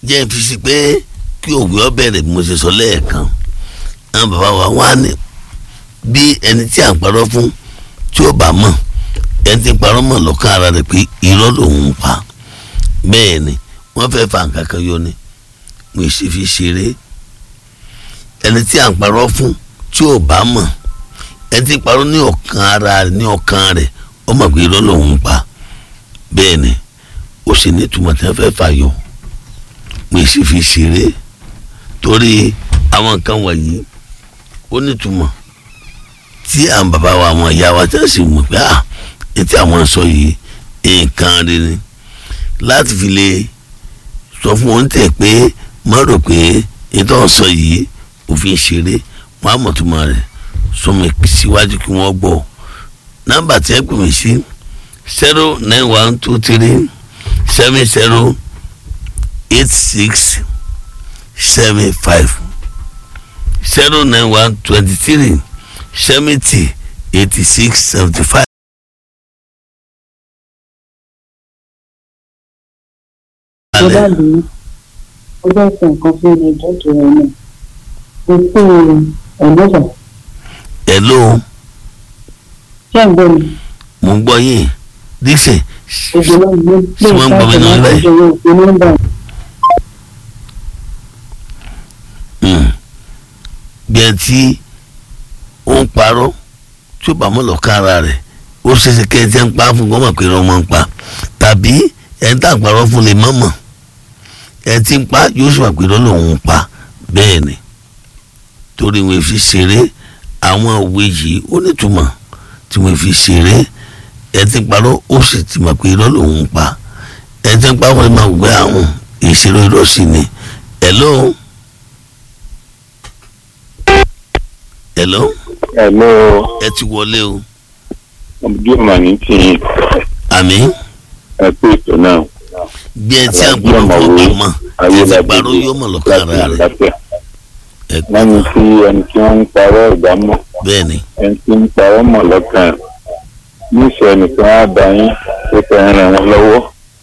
jẹ́ fi si pé kí òwe ọ bẹ̀rẹ̀ bí mo ṣe sọ lẹ́ẹ̀kan àwọn bàbá wa wá ní bí ẹni tí à ń parọ́ fún tí ó bá mọ̀ ẹni tí ń parọ́ mọ̀ lọ́kàn ara rẹ̀ pé irọ́ lòun ń pa bẹ́ẹ̀ ni wọ́n fẹ́ fa nǹkan kan yọ ni mo sì fi ṣeré ẹni tí à ń parọ́ fún tí ò bá mọ̀ ẹni tí ń parọ́ ní ọkàn ara rẹ̀ ní ọkàn rẹ̀ ó mọ̀ pé irọ́ lòun ń pa bẹ́ẹ̀ ni ó sì ní ìtumọ̀ tí wọ́n fẹ́ fà yọ mo sì fi ṣeré torí àwọn nǹkan wọ̀nyí ó nítumọ̀ tí àwọn bàbá wa àwọn ìyá wa tí wọ́n sì mọ̀ pé à etí àwọn sọ yìí nǹkan rí ni láti fi lè sọ fún wọn tẹ̀ pé má rò pé ètò ọ̀sán yìí òfin ṣeré wọn á mọ̀ tó máa rẹ̀ sọmọ síwájú kí wọ́n gbọ́ nọ́mbà tí ẹ pè mí sí zero nine one two three seven zero eight six seven five zero nine one twenty three seventy eighty six seventy five. tó bá lè ó bá ṣe nǹkan fún ẹni ẹjọ́ tó rẹ̀ náà mo pé ẹ̀lọ́fà hello ṣé ń gbọ́ mi mo ń gbọ́ yín dixon èdè náà ló pè Ṣé wọ́n ń gbọ́ mi náà káàkiri báyìí? láti ṣe nọ́mbà mm, bí ẹ tí ó ń parọ́ tí ó bá mọ̀ lọ́kàn ara rẹ̀ ó ṣeéṣe kí ẹ ti ń pa fún gọ́mọ̀ pé wọ́n máa ń pa tàbí ẹ ń tà parọ́ fún lè mọ̀mọ̀ ẹ ti ń pa yóò sì wà pé lọ́lọ́ òun pa bẹ́ẹ̀ ni torí wọn fi ṣeré àwọn òwe yìí ó nítumọ̀ tí wọn fi ṣeré ẹ ti ń parọ́ ó sì ti mọ̀ pé lọ́lọ́ òun pa ẹ ti ń pa wọn máa gbé àwọn ìṣeré ìrọsì ni hello. hello Hello, ẹ ti wọlé o ọmọdé ọmọ ní tìyín àmì ẹ pé ètò náà bí ẹ tí a gbọ́dọ̀ fún ọba mọ ẹ ti parọ́ yóò mọ̀ lọ́kàn ara rẹ̀ láfíà. ẹ lẹ́nu tí ẹni tí wọ́n ń parọ́ ìdámọ̀ bẹ́ẹ̀ ni ẹni tí ń parọ́ mọ̀ lọ́kàn ẹ̀ níṣẹ́ ẹnìkan á bá yín tó fẹ́ ràn wọ́n lọ́wọ́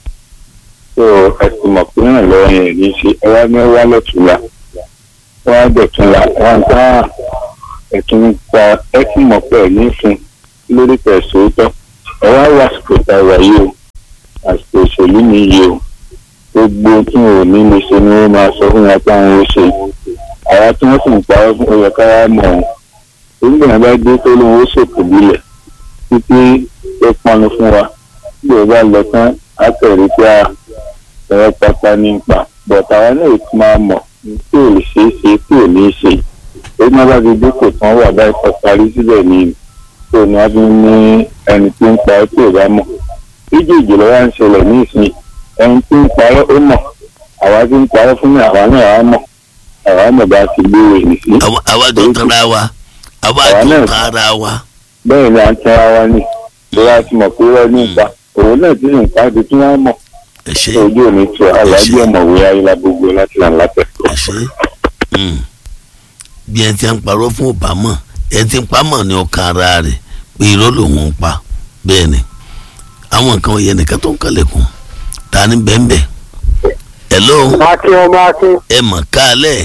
tó ẹ ti mọ̀ pé ràn lọ́wọ́ yẹn ní í ṣe ẹ wá ní wá lọ́tùlá wọ́n á dọ̀túnla wọ́n á gbá ẹ̀tún pa ẹ ti mọ̀ pé ẹ̀ ní fún lórí tẹ̀síọ́tọ̀ ẹ wá wá àsìkò tá a wà yìí o àsìkò òṣèlú mi yìí o gbogbo tí wọn ò ní lè ṣe ni wọ́n máa sọ fún wọn pé àwọn ó ṣe àwa tí wọ́n sì ń parọ́ fún ọyọ káwá mọ̀ ọ́n nígbà bá dé tó lóun ó ṣètò lílẹ̀ títí ó pọnú fún wa bí ó bá lọ tán á tẹ̀rí pé a ẹ̀rọ pátá ní pa bọ̀tà wa náà ti máa mọ̀ tí ò lè ṣeé ṣe tí ò ní í ṣe ó má bá ti dínkù tán wà báyìí kọ́ parí síbẹ̀ ní tó ní a fi ní ẹni tí ń pa tí ò bá mọ̀ méjèèjì lọ́wọ́ ń ṣẹlẹ̀ ní ìsìn ẹni tí ń parọ́ ó mọ̀ àwa tí ń parọ́ fún mi àwa náà á mọ̀ àwa mọ̀ bá ti gbé ìrìn sí àwa- àwa jọ ń tanra wa àwa Àwa jọ náà- ń tan ara wa bẹ́ẹ̀ ni à ń tẹ́ra wa ní ìrora ti mọ̀ pé wọ́n ní ipa òun náà ti rìn ká di tí wọ́n mọ̀ ẹ ṣe ojú òní tu aláàjì ọ̀mọ̀wé ayélujára gbogbo láti là ń látẹ̀. ẹ ṣe mm. bí ẹ ti ń parọ́ fún ọba mọ̀ ẹ ti ń pa mọ̀ ní ọkàn ara rẹ̀ pé irọ́ lòun ń pa bẹ́ẹ̀ ni àwọn nǹkan yẹn nìkan tó ń kalẹ̀kùn ta ni bẹ́ẹ̀nbẹ́ hello akin ọmọ akin ẹ mọ̀ kálẹ̀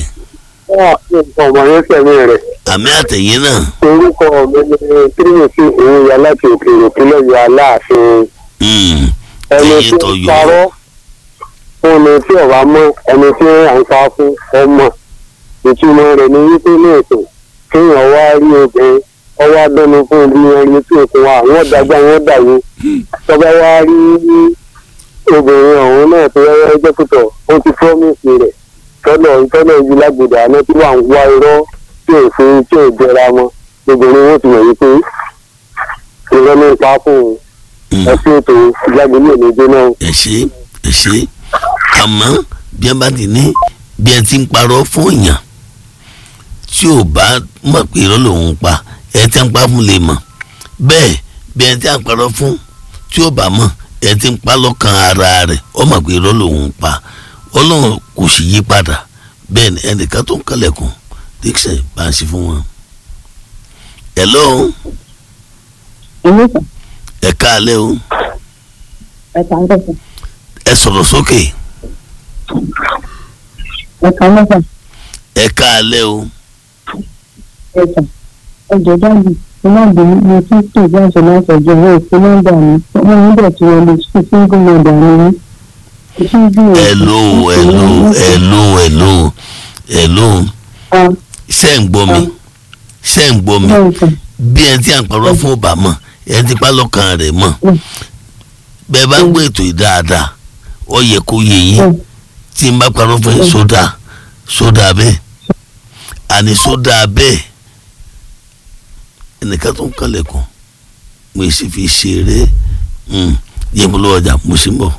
ọmọ yẹn tẹ̀lé rẹ̀ àmì àtẹ̀yìn náà orúkọ mi ni tírímùsì òun ya láti òkèèrè òkèlè ya aláàfin mm. ẹni ẹ̀yìn tí tó ń yọ parọ́ fún ni tí ọ̀rá mọ́ ẹni tí à ń sá fún ọmọ ìtumọ̀ rẹ̀ ni wípé ní ètò kéèyàn wá rí obìnrin ọwọ́ abẹ́nu fún ibi ẹni tí òkun wa wọ́n dàgbà wọ́n dàwó tọ́ba wá rí obìnrin ọ̀hún náà tó yẹ ẹjẹ́ púpọ̀ ó ti fọ́mìsì rẹ̀ tọ́lọ̀ tọ́lọ̀ yìí lágbèdè àná tí wà ń wá irọ́ tí ò fi tí ò jẹra wọn obìnrin wọn ti mọ̀ wípé irọ́ ló ń pa fún un Mm. ẹ sí ètò ìjágbélé ní jóná ẹ ṣe ẹ ṣe àmọ́ bí ẹ bá ti ní bí ẹ ti ń parọ́ fún èèyàn tí ò bá mọ̀ pé irọ́ lòun ń pa ẹ ti ń pa fún lè mọ̀ bẹ́ẹ̀ bí ẹ ti ń parọ́ fún tí ò bá mọ̀ ẹ ti ń pa lọ́kàn ara rẹ̀ ó mọ̀ pé irọ́ lòun ń pa ọlọ́run kò sì yí padà bẹ́ẹ̀ ni ẹnìkan tó ń kalẹ̀kùn dixon bá ń ṣe fún wọn. hello ẹ̀lọ́fà ẹ káalẹ́ o ẹ̀ka ń bẹ̀sẹ̀ ẹ sọ̀rọ̀ sókè ẹ̀ka mẹ́fà ẹ káalẹ́ o ẹ̀ka ẹ̀jọ̀ dáàbì ọlọ́ọ̀dún mo tún pè bí àṣẹ láti ọjọ́ owó ìpín nọ́mbà mi ọmọ mi dẹ̀ ti wọlé sí single mother mi ní. hello hello hello hello hello ṣé ń gbọ́ mi ṣé ń gbọ́ mi bí ẹni tí à ń parọ́ fún ọba mọ̀ ẹni tí pálọ́kàn rẹ̀ mọ̀ bẹ́ẹ̀ bá gbé ètò yìí dáadáa ó yẹ kó yé yín tí n bá parọ́ fún yín sódà sódà bẹ́ẹ̀ àní sódà bẹ́ẹ̀ ẹnìkan tó ń kalẹ̀kùn mo sì fi ṣeré yẹ mo lọ́wọ́ ọjà mo sì ń bọ̀.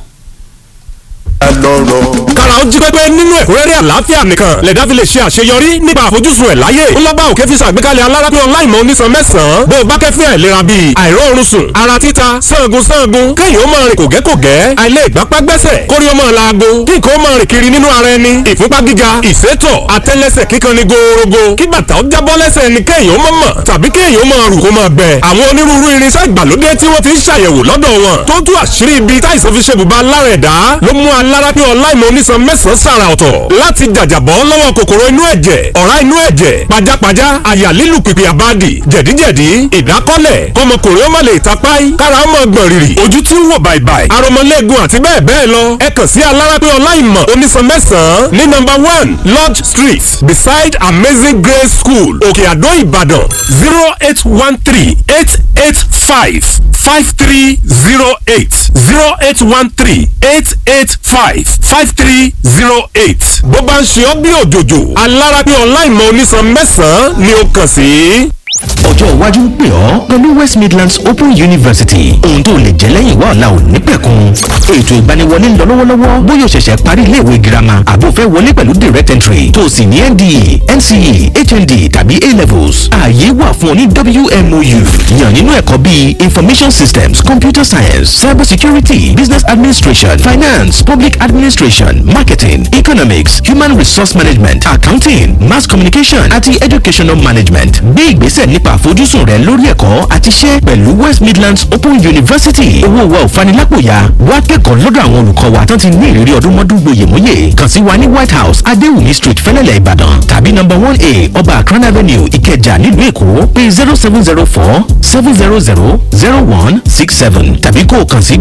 kára ó jí pépé nínú ẹ̀kúnrẹ́rẹ́ àlàáfíà nìkan lẹ̀dá fi lè ṣe àṣeyọrí nípa àfojúsùn ẹ̀ láyé ńlọ́gbà òkè fi ṣàgbékalẹ̀ alárápín ọláìmọ̀ onísan mẹ́sàn-án bó o bá kẹ́fín àìlera bíi àìróorun sùn ara títa sangun sangun kéèyàn ó máa rìn kògẹ́kògẹ́ àìlè ìgbápá gbẹ́sẹ̀ kórí ó máa laago kí nǹkan ó máa rìn kiri nínú ara ẹni ìfúnpá gíga ìsétọ̀ àtẹ́lẹsẹ̀ kíkan ni gòòrògò kí bàtà ó jábọ́ lẹ́sẹ̀ ẹni kéèyàn ó máa mọ̀ tàbí kéèyàn ó máa rù kó máa bẹ̀ àwọn onírúurú irinṣẹ́ ìgbàlódé tí wọ́n ti ń ṣàyẹ̀wò lọ́dọ̀ wọn tó tú àṣírí ibi táìsàn fi ṣe bùbá lára ẹ̀dá ló mú alárápín ọláìmọ̀ onísan mẹ́sàn-án sàrà ọ̀tọ̀ láti jàjàbọ́ lọ́wọ́ kòkòrò inú ẹ̀jẹ̀ ọ̀rá inú ẹ̀jẹ̀ pajápajá àyà lílù pìpì àbádì jẹ̀díjẹ̀dí ìdákọ́lẹ̀ kọmọkùnrin ó má lè tapáì kára ó mọ̀ gbọ̀n rìrì ojú tí ń wò bàìbàì aromọlẹ́gun àti bẹ́ẹ̀ bẹ́ẹ̀ lọ ẹ kàn sí alárápín ọláìmọ̀ onísan mẹ́sàn-án ní nọ́mbà one lodge street beside amazing grace school òkè àdó ìbàdàn zero eight one three eight eight five five three zero eight zero eight one three eight eight five five three zero eight. bó bá ń ṣe ọ́ bí òjòjò alárápín ọláìmọ̀ onísan mẹ́sàn-án ni ó kàn sí ọjọ́ iwájú ń pè ọ́ pẹ̀lú west midlands open university ohun tó lè jẹ́ lẹ́yìn wá ọ̀la ò ní pẹ̀kun ètò ìgbaniwọlé ń lọ lọ́wọ́lọ́wọ́ bóyá o ṣẹ̀ṣẹ̀ parí iléèwé girama àbò fẹ́ wọlé pẹ̀lú direct entry tó o sì ní nde nce hnd tàbí a levels ààyè wà fún ọ ní wmou yàn nínú ẹ̀kọ́ bíi information systems computer science cyber security business administration finance public administration marketing economics human resource management accounting mass communication àti educational management gbé ìgbésẹ̀ nípa àfojúsùn rẹ lórí ẹ̀kọ́ àti iṣẹ́ pẹ̀lú west midlands open university owó wa ò fanilápòyà wá kẹ́kọ̀ọ́ lọ́dọ̀ àwọn olùkọ́ wa tán ti ní ìrírí ọdún mọ́dún gboyèmóyè kàn sí wa ní white house adéwùmí street fẹ́lẹ́lẹ̀ ìbàdàn tàbí number one a ọba akran avenue ìkẹjà nílùú èkó pé zero seven zero four seven zero zero zero one six seven tàbí kó o kàn sí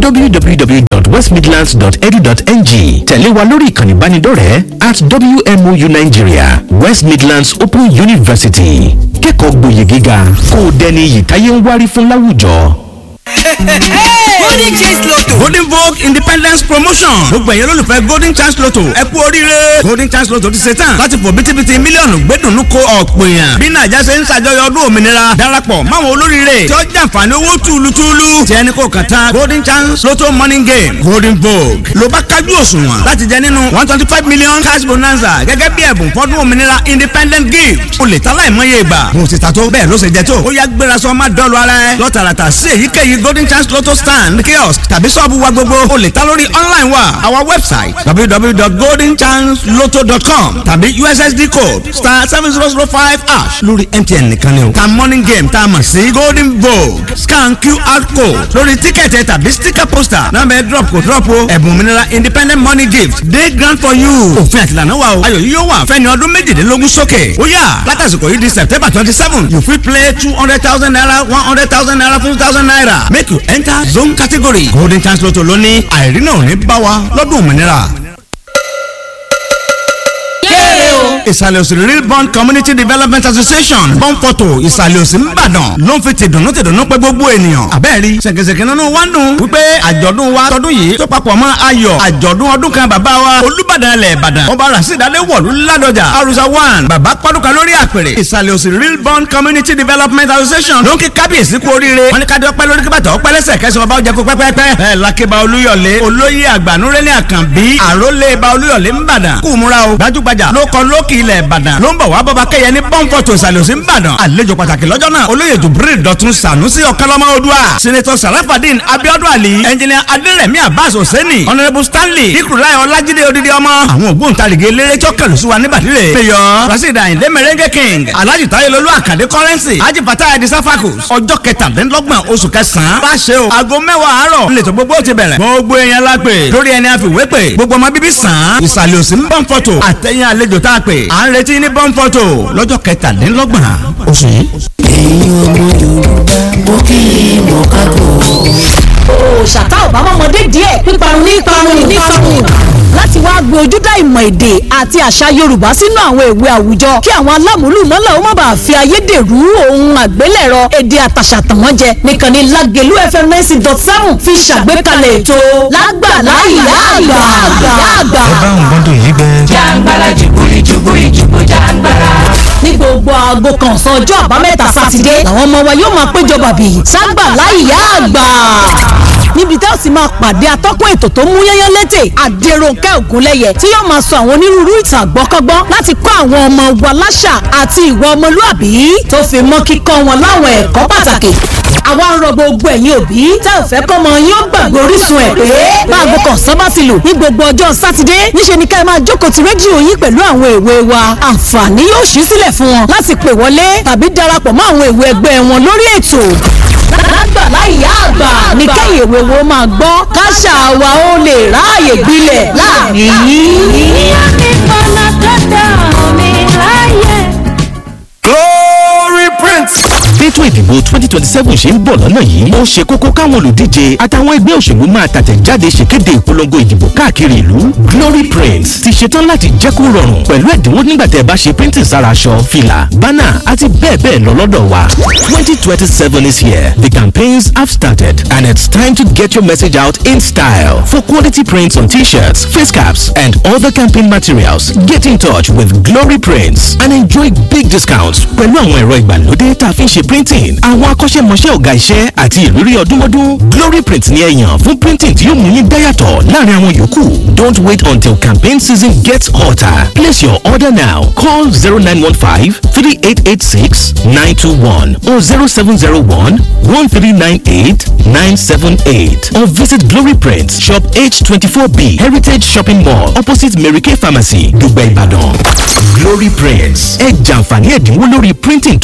www.westmidlands.edu.ng tẹ̀lé wa lórí ìkànnì ìbánidọ́rẹ̀ẹ́ at wmou nigeria west midlands open university kẹ́kọ̀ọ́ gboyè gíga kó o dẹni iyì táyé ń wárí fún láwùjọ. golden chance lotto golden vogue independence promotion gbogbo ẹ̀yẹ́ lólùfẹ́ golden chance lotto ẹ kú oríire golden chance lotto ti ṣe tán láti fò bítíbitì mílíọ̀nù gbẹ́dùnú ko ọ̀pọ̀ èèyàn bí nàìjà ṣe ń ṣàjọyọ̀ ọdún òmìnira darapọ̀ máwọn olóríire tí ó jàǹfààní owó túlùtúlù tí ẹni kò kàn tán golden chance lotto morning game golden vogue ló bá kájú òṣùwọ̀n láti jẹ nínú one twenty five million cash bonanza gẹ́gẹ́ bí ẹ̀bùn fọ́dún òmìnira independent gift o lè ta láìmọye ìgbà bó ti ta tó bẹ́ẹ̀ ló ṣe jẹ tó ó yá gbéra sọ má dọ́ọ̀lù ara ẹ lọ́tàràtà sí èyíkéyìí golden chance lotto stand kiosk tàbí sọ́ọ̀bù wa gbogbo o lè ta lórí online wa our website www.goldenchancelotto.com tàbí ussd code star seven zero zero five hash lórí mtn nìkan ni o ta morning game tá a mọ̀ sí golden vogue scan qr code lórí tíkẹ̀tì tàbí sticker poster náà bẹ drop kò drop o ẹ̀bùn òmìnira independent money gift day grant for you òfin àtìlànà wa o ayọ̀ yìí yóò wà fẹ́ni ọdún méjìdínlógún sókè ó yà látàsìkò yìí di september twenty seven you fit play two hundred thousand naira one hundred thousand naira fifty thousand naira make you enter zone category golden chance lotto lónìí àìrínà ò ní bá wa lọ́dún òmìnira ìsàlẹ̀ òsì real bond community development association bọ́ǹfọ̀tò ìsàlẹ̀ òsì ńbàdàn ló ń fi tìdùnnú tìdùnnú pé gbogbo ènìyàn àbẹ́ẹ̀rí ṣèkèṣèkè nínú wa ń dùn wípé àjọ̀dún wa tọdún yìí tó papọ̀ mọ́ ayọ̀ àjọ̀dún ọdún kan bàbá wa olúbàdàn ilẹ̀ ìbàdàn ọba rasidade wọ̀lú ládọjà arusa one bàbá pọ́dúkà lórí àpèrè ìsàlẹ̀ òsì real bond community development association ló ń kí kábíyèsí kú oríire wọn ní ká dọ́pẹ́ lórí kíbàtà ọpẹ́ lẹ́sẹ̀ kẹsàn ọba ọjà kó pẹ́pẹ́pẹ́ ẹ̀ lákébà olúyọ̀lé olóyè àgbànúrẹ́lẹ̀ àkànbí àrólé ba olúyọ̀lé ńbàdàn kú múra o gbajúgbajà ló kọ lókì ilẹ̀ ìbàdàn ló ń bọ̀ wá bọ́ba kẹ́yẹ ní pọ́ńpọ̀tò ìsàlẹ̀ òsì ìbàdàn àlejò pàtàkì lọ́jọ́ náà olóyè jubril dọ̀tun sànúsì ọ̀kánlọ́mọ odua senator sarafadin abiodun ali engineer aderemi abbas hosseini honourable stanley ikurulai ọlájídé odidi ọmọ àwọn ògbóǹtarìgì eléré tí ó kẹlù sí wa níbàdìrẹ mayor rasheed ayinde merengue king alhaji tayelolu akande currency haji fatah edi safakus ọjọ́ kẹtàdínlọ́gbọ̀n oṣù kẹsàn-án bá ṣe o aago mẹ́wàá àárọ̀ nílẹ̀ tó gbogbo ti bẹ̀rẹ̀ gbogbo èèyàn la pè lórí ẹni àfiwé pè gbogbo ọmọ bíbí sàn án ìsàlẹ̀ òsì ń bọ́n fọ́tò àtẹ̀yìn àlejò tá a pè à ń retí ní bọ́n fọ́tò lọ́jọ́ kẹtàdínlọ́gbọ̀n oṣù yìí. ẹ̀yin ọmọ yorùbá mo kí i mọ̀ káàbọ̀. òòṣàtà ọ̀bámọ́mọdé díẹ̀ píparun ní parun ní parun láti wá gbé ojúdá ìmọ̀ èdè àti àṣà yorùbá sínú àwọn ìwé àwùjọ kí àwọn alámúlùmọ́là ó má bàa fi ayédèrú ohun àgbélẹ̀rọ èdè àtàṣà tàn wọ́n jẹ nìkan ni lágẹ̀lú fm ninety dot seven fi ṣàgbékalẹ̀ ètò lágbàlá ìyá àgbà ìyá àgbà. ẹ bá ń gbọ́dọ̀ yìí gbẹ. jàǹgbàlà jùbúrí jùbúrí jùbú jàǹgbàlà. ní gbogbo aago kan ọ̀sán ọjọ́ àbámẹ́ta sátidé làwọn ọmọ wa yóò máa péjọ bàbí ságbàlá ìyá àgbà níbi tá a sì máa pàdé atọ́kùn ètò tó mú yányán létè àdèròǹkẹ́ ògúnlẹ́yẹ tí yóò máa sọ àwọn onírúurú ìtàn àgbọ́kọ́gbọ́n láti kọ́ àwọn ọmọ wa láṣà àti ìwà ọmọlúàbí tó fi mọ́ kíkọ́ wọn láwọn ẹ̀kọ́ pàtàkì àwa ń rọ gbogbo ẹ̀yin òbí tá ò fẹ́ kọ́mọ yín ó gbàgbé orísun ẹ̀ pé báàgò kan sábà ti lù ní gbogbo ọjọ́ sátidé níṣẹ́ ni ká ẹ máa jókòó ti rédíò yín pẹ̀lú àwọn èwe wa àǹfààní yóò ṣí sílẹ̀ fún wọn láti pè wọlé tàbí darapọ̀ mọ́ àwọn èwe ẹgbẹ́ wọn lórí ètò lágbàlá ìyá àgbà ní kẹ́yìn èwe wo máa gbọ́ káṣà wa ó lè ráàyè gbilẹ̀ láàrin yìí. glory prince. Bẹ́tò ìdìbò twenty twenty seven ṣe ń bọ̀ lọ́nà yìí. Ó ṣe kókó káwọn olùdíje àtàwọn ẹgbẹ́ òṣèlú máa tàtẹ̀jáde ṣèkéde ìpolongo ìdìbò káàkiri ìlú. Glory Prints ti ṣetán láti jẹ́ kó rọrùn pẹ̀lú ẹ̀dínwó nígbà tẹ́ ẹ bá ṣe printing sára aṣọ, fìlà, bánà àti bẹ́ẹ̀ bẹ́ẹ̀ lọ lọ́dọ̀ wa. twenty twenty seven is here. The campaigns have started and it's time to get your message out in style. For quality prints on t-shirts, face caps and other campaign materials, get in touch with Glory Prints and enjoy big discounts pẹ̀lú àwọn ẹ̀rọ ìgbàlódé tá a fi ń ṣe printing àwọn akọ́ṣẹ́mọṣẹ́ ọ̀gá iṣẹ́ àti ìrírí ọdúnmọ́dún glory print ni ẹ yàn fún printing tí yóò mú yín dáyàtọ̀ láàrin àwọn yòókù don't wait until campaign season gets hotter place your order now call zero nine one five three eight eight six nine two one or zero seven zero one one three nine eight nine seven eight or visit glory print shop h twenty four b heritage shopping mall opposite mary kay pharmacy dùgbẹ́ ìbàdàn glory prints ẹ jàǹfààní ẹ̀dínwó lórí printing tó